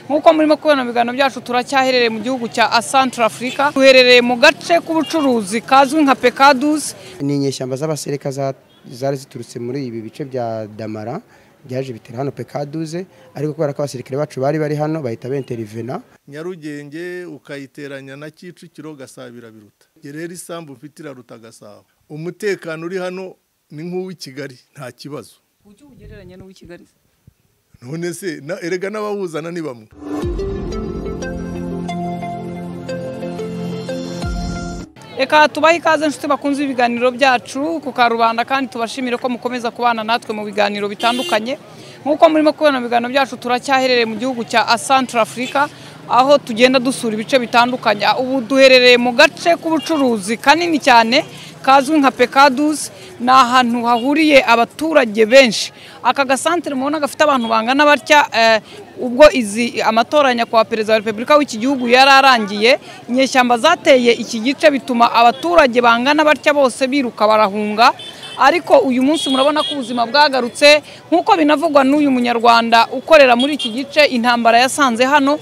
nk'uko murimo kubona mu biganiro byacu turacyaherereye mu gihugu cya asantara afurika duherereye mu gace k'ubucuruzi kazwi nka pekaduzi ni inyeshyamba z'abasereka za- zari ziturutse muri ibi bice bya damara byaje bitera hano pekaduze ariko kubera ko abasirikare bacu bari bari hano bahita benterivena nyarugenge ukayiteranya na kicukiro gasabira biruta gerera isambu mfite iraruta gasabo umutekano uri hano ni nk'uw'i kigali nta kibazo kuki ugereranya n'uw'i kigali none se na- erega n'abawuzana ni bamwe reka tubahe ikaze inshuti bakunze ibiganiro byacu ku karubanda kandi tubashimire ko mukomeza kubana natwe mu biganiro bitandukanye nk'uko murimo kubona mu biganiro byacu turacyaherereye mu gihugu cya asantara afurika aho tugenda dusura ibice bitandukanye ubu duherereye mu gace k'ubucuruzi kanini cyane kazwi nka pekaduzi ni ahantu hahuriye abaturage benshi aka gasantere mubona gafite abantu bangana batya eh, ubwo izi amatora nyakubahwa perezida wa repubulika w'iki gihugu yari arangiye inyeshyamba zateye iki gice bituma abaturage bangana batya bose biruka barahunga ariko uyu munsi murabona ko ubuzima bwagarutse nk'uko binavugwa n'uyu munyarwanda ukorera muri iki gice intambara yasanze hano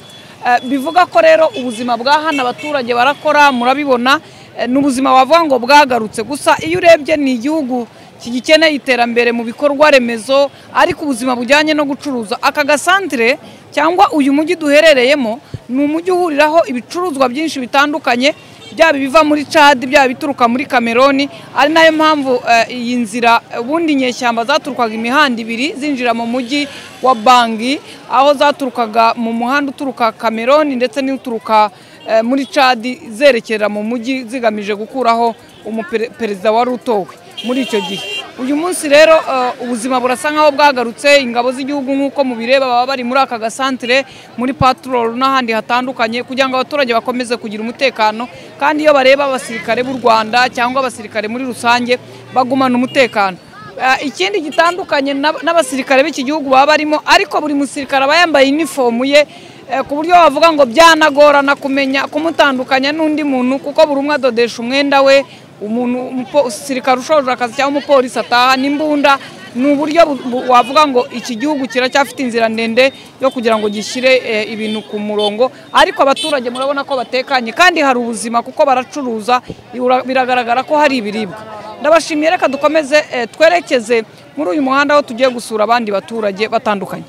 Eh, bivuga ko rero ubuzima bwa hano abaturage barakora murabibona eh, ni ubuzima wavuga ngo bwagarutse gusa iyo urebye ni igihugu kigikeneye iterambere mu bikorwa remezo ariko ubuzima bujyanye no gucuruza aka gasantere cyangwa uyu mujyi duherereyemo ni umujyi uhuriraho ibicuruzwa byinshi bitandukanye byaba ibiva muri cadi byaba ibituruka muri kameroni ari nayo mpamvu eh, iyi nzira ubundi inyeshyamba zaturukaga imihanda ibiri zinjira mu mujyi wa bangi aho zaturukaga mu muhanda uturuka kameroni ndetse n'uturuka eh, muri cadi zerekera mu mujyi zigamije gukuraho umuperezida wari utowe muri icyo gihe uyu munsi rero eh, ubuzima burasa nkaho bwagarutse ingabo z'igihugu nk'uko mubireba baba bari muri aka gasantere muri patrol n'ahandi hatandukanye kugira ngo abaturage bakomeze kugira umutekano kandi iyo bareba abasirikare b'u rwanda cyangwa abasirikare muri rusange bagumana umutekano Eh, ikindi gitandukanye n'ab- n'abasirikare b'iki gihugu baba barimo ariko buri musirikare aba yambaye inifomu ye eh, ku buryo wavuga ngo byanagorana kumenya kumutandukanya n'undi muntu kuko buri umwe adodesha umwenda we umuntu umupo- umusirikare ushoje akazi cyangwa umupolisi ataha n'imbunda ni uburyo bu- bu- wavuga ngo iki gihugu kiracyafite inzira ndende yo kugira ngo gishyire eh, ibintu ku murongo ariko abaturage murabona ko batekanye kandi hari ubuzima kuko baracuruza ibura- biragaragara ko hari ibiribwa ndabashimiye reka dukomeze eh, twerekeze muri uyu muhanda aho tugiye gusura abandi baturage batandukanye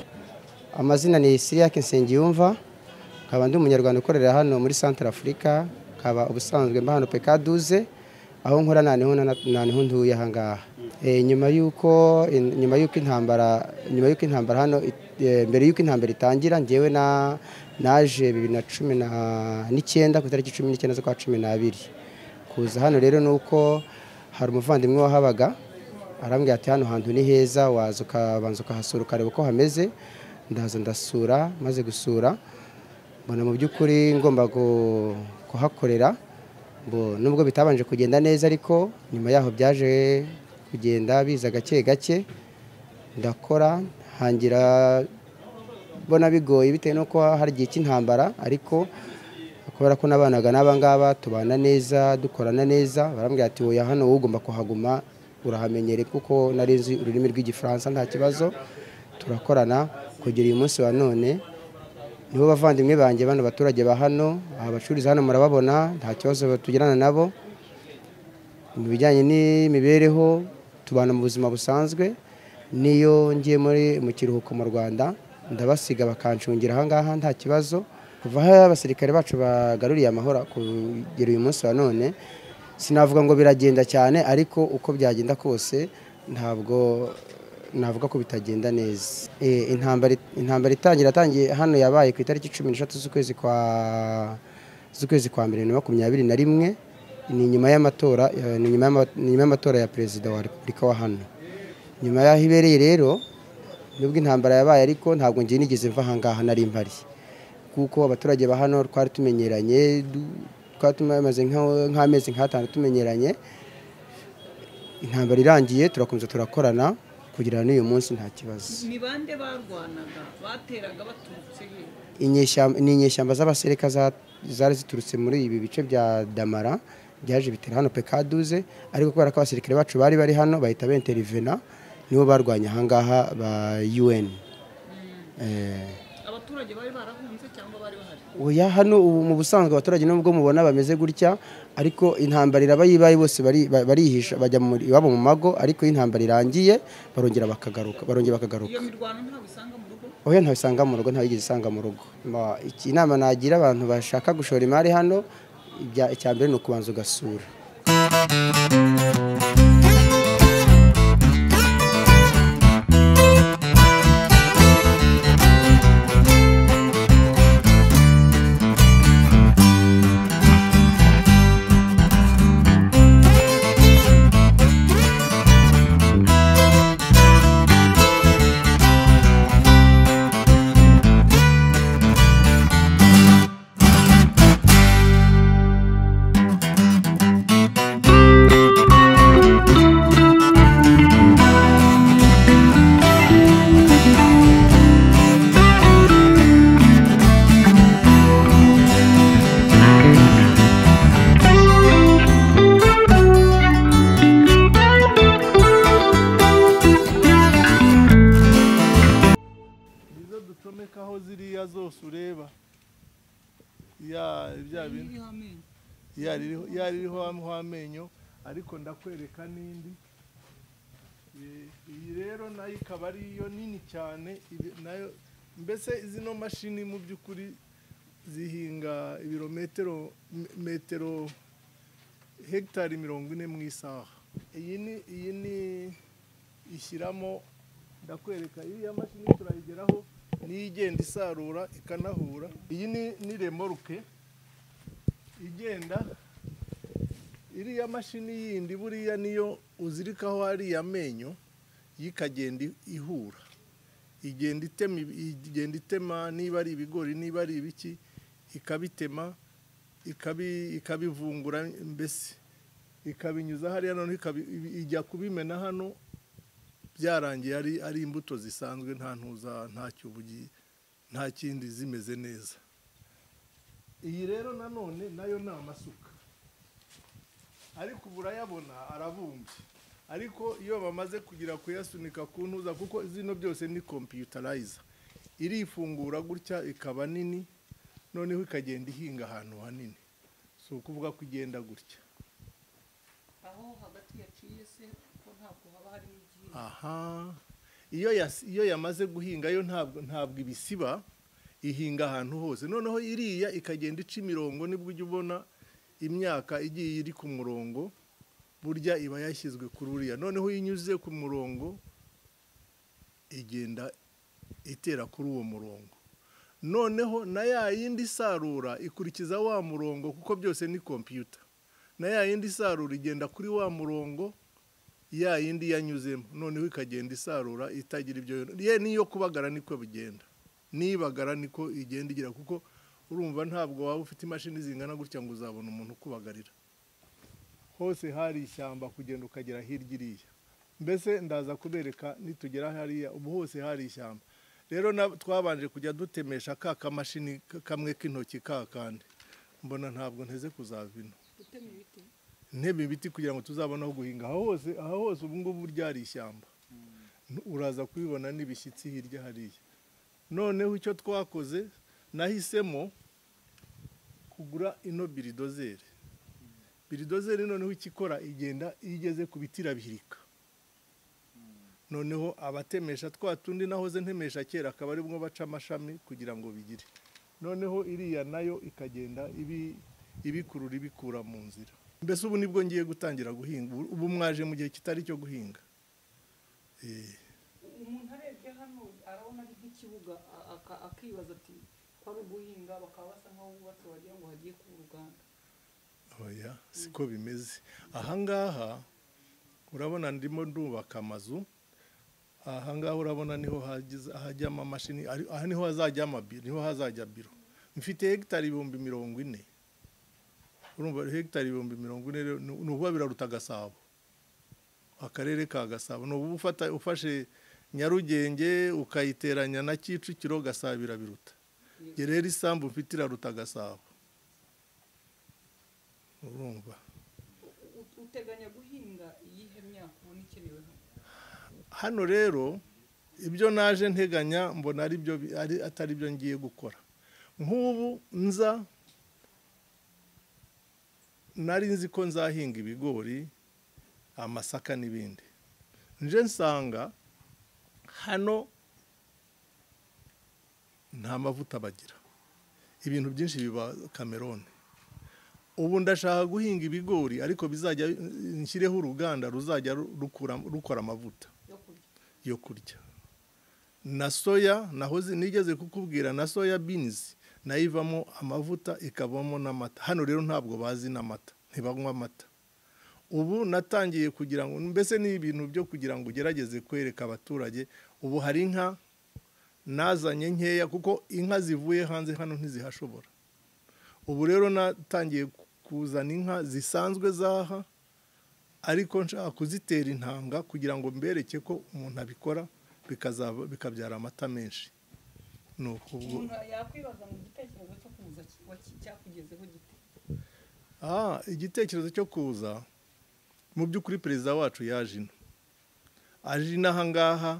amazina ni siriyake nsengiyumva nkaba ndi umunyarwanda ukorera hano muri santara afurika nkaba ubusanzwe mba hano pekaduze aho nkora nta niho na- nta niho ntuye aha ngaha Eh, nyuma y'uko in- nyuma y'uko intambara nyuma y'uko intambara hano it- eh, mbere y'uko intambara itangira njyewe na naje bibiri na cumi na- n'icyenda ku itariki cumi n'icyenda z'ukwa cumi n'abiri kuza hano rero ni uko hari umuvandimwe wahabaga arambwira ati hano hantu ni heza waza ukabanza ukahasura ukareba uko hameze ndaza ndasura maze gusura mbona mu by'ukuri ngomba gu- kuhakorera Mbo- nubwo bitabanje kugenda neza ariko nyuma yaho byaje kugenda biza gake gake ndakora hangira mbona bigoye bitewe n'uko hari igihe cy'intambara ariko kubera ko nabanaga n'aba ngaba tubana neza dukorana neza barambwira ati wowe hano wowe ugomba kuhaguma urahamenyere kuko nari nzi ururimi rw'igifaransa nta kibazo turakorana kugera uyu munsi wa none nibo bavandimwe banjye bano baturage ba hano aha bacururiza hano murababona nta kibazo tugirana nabo mu bijyanye n'imibereho tubana mu buzima busanzwe niyo ngiye muri mu kiruhuko mu rwanda ndabasiga bakancungira ahangaha nta kibazo kuva aho abasirikare bacu bagaruriye amahoro kugera uyu munsi wa none sinavuga ngo biragenda cyane ariko uko byagenda kose ntabwo navuga ko bitagenda neza Eh, intambara intambara itangira yatangiye hano yabaye ku itariki cumi n'eshatu z'ukwezi kwa z'ukwezi kwa mbere na makumyabiri na rimwe ni nyuma y'amatora eh, ni nyuma y'ama- ni nyuma y'amatora ya perezida wa repubulika wa hano nyuma y'aho ibereye rero nubwo intambara yabaye ariko ntabwo ngiye nigeze mva ahangaha nari mpari kuko abaturage ba hano twari tumenyeranye du- twari tumaze nka- nk'amezi nk'atanu tumenyeranye intambara irangiye turakomeza turakorana kugira n'uyu munsi nta kibazo ni bande barwanaga bateraga baturutse he Inyeshyamba- ni inyeshyamba z'abasereka za- zari ziturutse muri ibi bice bya damara byaje bitera hano pekaduze ariko kubera ko abasirikare bacu bari bari hano bahita benterivena nibo barwanya ahangaha ba un Eh, aba abaturage bari barahunze cyangwa bari bahari oya hano ubu mu busanzwe abaturage nubwo mubona bameze gutya ariko intambara iraba yibaye bose bari- ba- barihisha bajya mu- iwabo mu mago ariko iyo intambara irangiye barongera bakagaruka barongera bakagaruka iyo mirwano ntabwo isanga mu rugo oya ntawe usanga mu rugo ntawe yigeze usanga mu rugo Ma- iki- inama nagira abantu bashaka gushora imari hano ibya- icya mbere ni ukubanza ugasura nizo ducomekaho ziriya zose ureba ya bya bintu ya ririho ya ririho am- ho amenyo ariko ndakwereka n'indi Eh, iyi rero nayo ikaba ari iyo nini cyane ibi- nayo mbese zino mashini mu by'ukuri zihinga ibirometero me- metero hegitari mirongo ine mu isaha iyi ni iyi ni ishyiramo ndakwereka iriya mashini turayigeraho niyo igenda isarura ikanahura iyi ni ni remoruke igenda iriya mashini yindi buriya niyo uzirikaho hariya amenyo yo ikagenda i- ihura igenda itema ibi- igenda itema niba ari ibigori niba ari ibiki ikabitema ikabi- ikabivungura mbese ikabinyuza hariya noneho ikabi- ibi- ijya kubimena hano byarangiye ari ari imbuto zisanzwe nta ntuza nta cyubugi nta kindi zimeze neza iyi rero nanone nayo ni amasuka ariko ubu urayabona arabumbye ariko iyo bamaze kugira kuyasunika ku ntuza kuko zino byose ni kompiyutarayiza irifungura gutya ikaba nini noneho ikagenda ihinga ahantu hanini si ukuvuga ko igenda gutya aho hagati yaciye se kuko ntabwo haba harimo igihingwa aha iyo yas- iyo yamaze guhinga yo ntabwo ntabwo ibisiba ihinga ahantu hose noneho iriya ikagenda ica imirongo nibwo ujya ubona imyaka igiye iri ku murongo burya iba yashyizwe kuri uriya noneho iyo inyuze ku murongo igenda itera kuri uwo murongo noneho na ya yindi isarura ikurikiza wa murongo kuko byose ni kompiyuta na ya yindi isarura igenda kuri wa murongo ya yindi yanyuzemo noneho ikagenda isarura itagira ibyo yona. ye n'iyo kubagara niko bigenda nibagara niko igenda igira kuko urumva ntabwo waba ufite imashini zingana gutya ngo uzabone umuntu ukubagarira hose hari ishyamba kugenda ukagera hirya iriya mbese ndaza kubereka nitugera hariya ubu hose hari ishyamba rero na- twabanje kujya dutemesha ka kamashini ka- kamwe k'intoki ka kandi mbona ntabwo nteze kuzavina gutema ibiti ntebe ibiti kugira ngo tuzabone aho guhinga aha hose aha hose ubu ngubu ryari ishyamba N- uraza kubibona n'ibishyitsi hirya hariya noneho icyo twakoze nahisemo kugura ino biridozeri biridozeri noneho ikikora igenda iyo igeze ku biti irabihirika noneho abatemesha twa tundi nahoze ntemesha kera akaba aribwo baca amashami kugira ngo bigire noneho iriya nayo ikagenda ibi- ibikurura ibikura mu nzira mbese ubu nibwo ngiye gutangira guhinga ubu ubu mwaje mu gihe kitari icyo guhinga Eh, umuntu arebye hano arabona ari nk'ikibuga a- aka- akibaza ati ko ari uguhinga bakaba basa nk'aho bubatse wagira ngo hagiye kuba uruganda oya siko bimeze ahangaha urabona ndimo ndubaka amazu ahangaha urabona niho hagize- hajyamo amashini ari- aha niho hazajya amabiro niho hazajya biro mfite hegitari ibihumbi mirongo ine urumva hegitari ibihumbi mirongo ine rero ni ni ukuba biraruta gasabo akarere ka gasabo ni ubu ufata ufashe nyarugenge ukayiteranya na kicukiro gasabo irabiruta gerera isambu mfite iraruta gasabo urumva U- u- uteganya guhinga iyihe myaka ubona ikenewe hano hano rero ibyo naje nteganya mbona ari byo bi- ari- atari byo ngiye gukora nk'ubu nza nari nzi ko nzahinga ibigori amasaka n'ibindi nje nsanga hano nta mavuta bagira ibintu byinshi biba kamerone ubu ndashaka guhinga ibigori ariko bizajya nshyireho uruganda ruzajya rukura- rukora amavuta yo kurya na soya naho zi- nigeze kukubwira na soya binizi nayo ivamo amavuta ikavamo n'amata hano rero ntabwo bazi n'amata ntibanywa amata ubu natangiye kugira ngo mbese ni ibintu byo kugira ngo ugerageze kwereka abaturage ubu hari inka nazanye nkeya kuko inka zivuye hanze hano ntizihashobora ubu rero natangiye ku- kuzana inka zisanzwe zaha ariko nshaka kuzitera intanga kugira ngo mbereke ko umuntu abikora bikazaba- bikabyara amata menshi ni ukubwo yakwibaza mu gitekerezo cyo kuza cyakugezeho gite Ah, igitekerezo cyo kuza mu by'ukuri perezida wacu yaje ino aje ino aha ngaha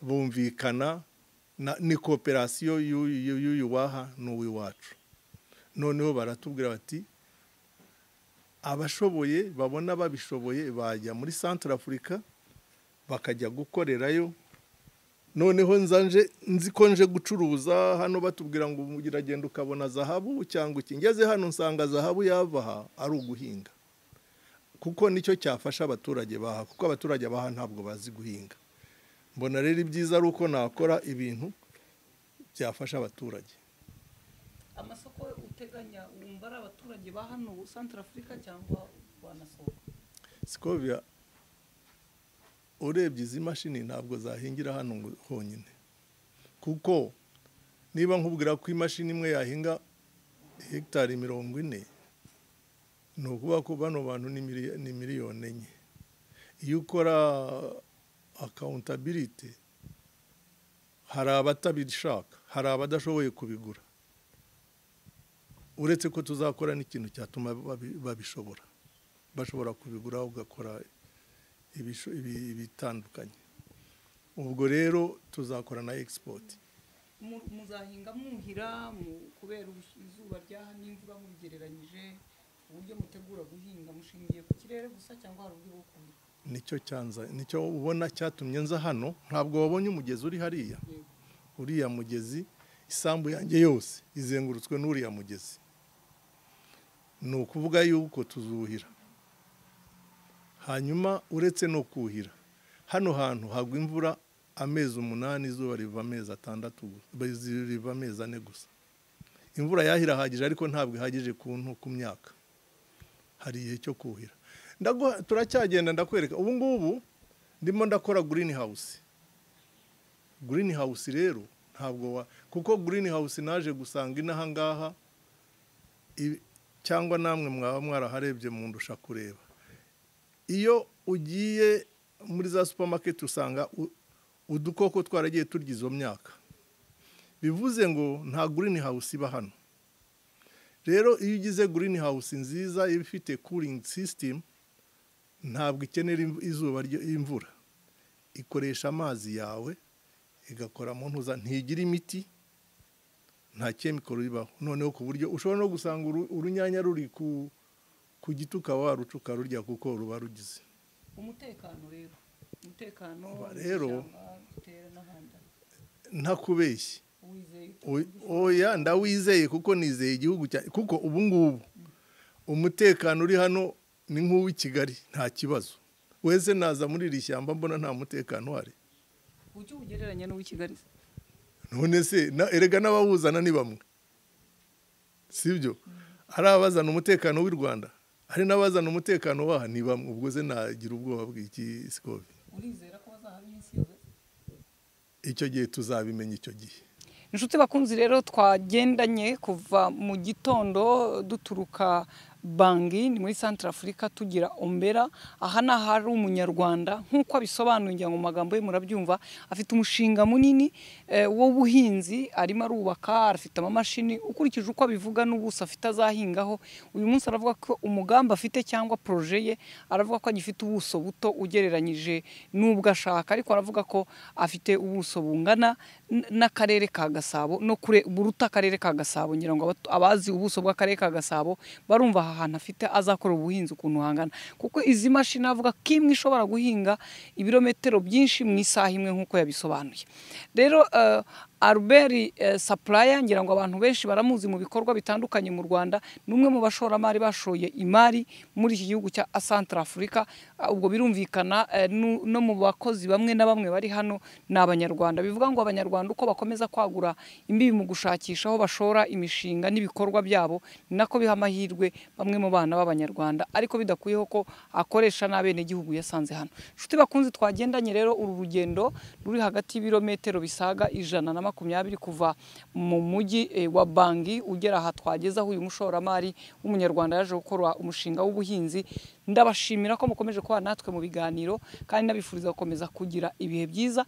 bumvikana na- ni kooperasiyo y'u- y'u- y'uyu waha n'uw'iwacu noneho baratubwira bati abashoboye babona babishoboye bajya muri santara afurika bakajya gukorerayo noneho nza nje nzi ko nje gucuruza hano batubwira ngo uragenda ukabona zahabu cyangwa iki ngeze hano nsanga zahabu yava aha ari uguhinga kuko nicyo cyafasha abaturage baha kuko abaturage baha ntabwo bazi guhinga mbona rero ibyiza ari uko nakora ibintu byafasha abaturage amasoko uteganya wumva ari abaturage ba hano santara afurika cyangwa wanasohoka siko biba urebye izi mashini ntabwo zahingira hano ngo honyine kuko niba nkubwira ko imashini imwe yahinga hegitari mirongo ine ni ukuvuga ko bano bantu ni mili- ni miliyoni enye iyo ukora akawuntabiriti hari abatabishaka hari abadashoboye kubigura uretse ko tuzakora n'ikintu cyatuma babi- babishobora bashobora kubigura ugakora ibisho- ibi- ibitandukanye ubwo rero tuzakora na egisipoti Mu- muzahinga mwuhira mu- kubera ubus- izuba ryaha n'imvura mubigereranyije uburyo mutegura guhinga mushingiye ku kirere gusa cyangwa hari uburyo bwo kuhira nicyo cyanza nicyo ubona cyatumye nza hano ntabwo wabonye umugezi uri hariya Yego. uriya mugezi isambu yanjye yose izengurutswe n'uriya mugezi ni ukuvuga yuko tuzuhira hanyuma uretse no kuhira hano hantu hagwa imvura amezi umunani izuba riva amezi atandatu gusa riva amezi ane gusa imvura yahira ihagije ariko ntabwo ihagije ku ntu ku myaka hari igihe cyo kuhira Ndaguha- turacyagenda ndakwereka ubu ngubu ndimo ndakora green house green house rero ntabwo wa kuko green house naje gusanga inaha ngaha i- cyangwa namwe mwaba mwaraharebye mundusha kureba iyo ugiye muri za supermarket usanga u- udukoko twaragiye turya izo myaka bivuze ngo nta green house iba hano rero iyo ugize green house nziza iba ifite cooling system ntabwo ikenera imv- izuba ryo imvura ikoresha amazi yawe igakora mu ntuza ntigira imiti nta kemikoro ibaho noneho ku buryo ushobora no gusanga uru- urunyanya ruri ku ku giti ukaba waruca ukarurya kuko ruba rugize umutekano rero umutekano Ba- rero- w'ishyamba, gutera n'ahandi ntakubeshye wizeye ute? O- oya ndawizeye kuko nizeye igihugu cya kuko ubu ngubu umutekano uri hano ni nk'uw'i Kigali nta kibazo wese naza muri iri shyamba mbona nta mutekano uhari kuki ubugereranya n'uw'i kigali se? none se na- erega n'abawuzana ni bamwe sibyo ari abazana umutekano w'i rwanda hari n'abazana umutekano waha ni bamwe ubwo se nagira ubwoba bw'iki sikobi urizera ko bazahaba iminsi yose icyo gihe tuzabimenya icyo gihe inshuti bakunzi rero twagendanye kuva mu gitondo duturuka bangi ni muri santara afurika tugira ombera aha ni ahari umunyarwanda nk'uko abisobanura ngira ngo mu magambo ye murabyumva afite umushinga munini eh, w'ubuhinzi arimo arubaka afite amamashini ukurikije uko abivuga n'ubuso afite azahingaho uyu munsi aravuga ko umugambi afite cyangwa proje ye aravuga ko agifite ubuso buto ugereranyije n'ubwo ashaka ariko aravuga ko afite ubuso bungana n- n'akarere ka gasabo no kure buruta akarere ka gasabo ngira ngo abatu- abazi ubuso bw'akarere ka gasabo barumva aha hantu afite azakora ubuhinzi ukuntu hangana kuko izi mashini avuga ko imwe ishobora guhinga ibirometero byinshi mu isaha imwe nk'uko yabisobanuye rero eh, Albert eh, Supplier ngira ngo abantu benshi baramuzi mu bikorwa bitandukanye mu Rwanda ni umwe mu bashoramari bashoye imari muri iki gihugu cya Central Africa Ah, ubwo birumvikana eh, nu- no mu bakozi bamwe na bamwe bari hano ni abanyarwanda bivuga ngo abanyarwanda uko bakomeza kwagura imbibi mu gushakisha aho bashora imishinga n'ibikorwa byabo ni nako biha amahirwe bamwe mu bana b'abanyarwanda ariko bidakuyeho ko akoresha n'abenegihugu yasanze hano inshuti bakunzi twagendanye rero uru rugendo ruri hagati y'ibirometero bisaga ijana na makumyabiri kuva mu mujyi eh, wa bangi ugera aha twageze aho uyu mushoramari w'umunyarwanda yaje gukora umushinga w'ubuhinzi ndabashimira ko mukomeje kuba natwe mu biganiro kandi nabifuriza gukomeza kugira ibihe byiza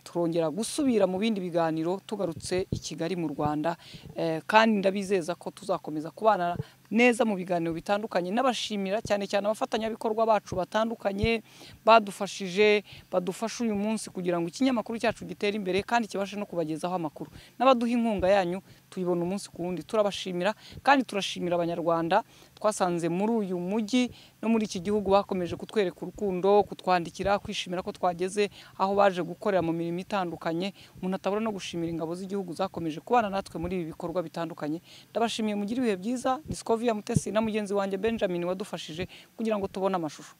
turongera gusubira mu bindi biganiro tugarutse i Kigali mu Rwanda Eh, kandi ndabizeza ko tuzakomeza kubana neza mu biganiro bitandukanye n'abashimira cyane cyane abafatanyabikorwa bacu batandukanye badufashije badufasha uyu munsi kugira ngo ikinyamakuru cyacu gitere imbere kandi kibashe no kubagezaho amakuru n'abaduha inkunga yanyu tuyibona umunsi ku wundi turabashimira kandi turashimira abanyarwanda twasanze muri uyu mujyi no muri iki gihugu bakomeje kutwereka urukundo kutwandikira kwishimira ko twageze aho baje gukorera mu mirimo itandukanye umuntu atabura no gushimira ingabo z'igihugu zakomeje kubana natwe muri ibi bikorwa bitandukanye ndabashimiye mugire ibihe byiza discoviya mutesi na mugenzi wanjye benjamin wadufashije kugira ngo tubone amashusho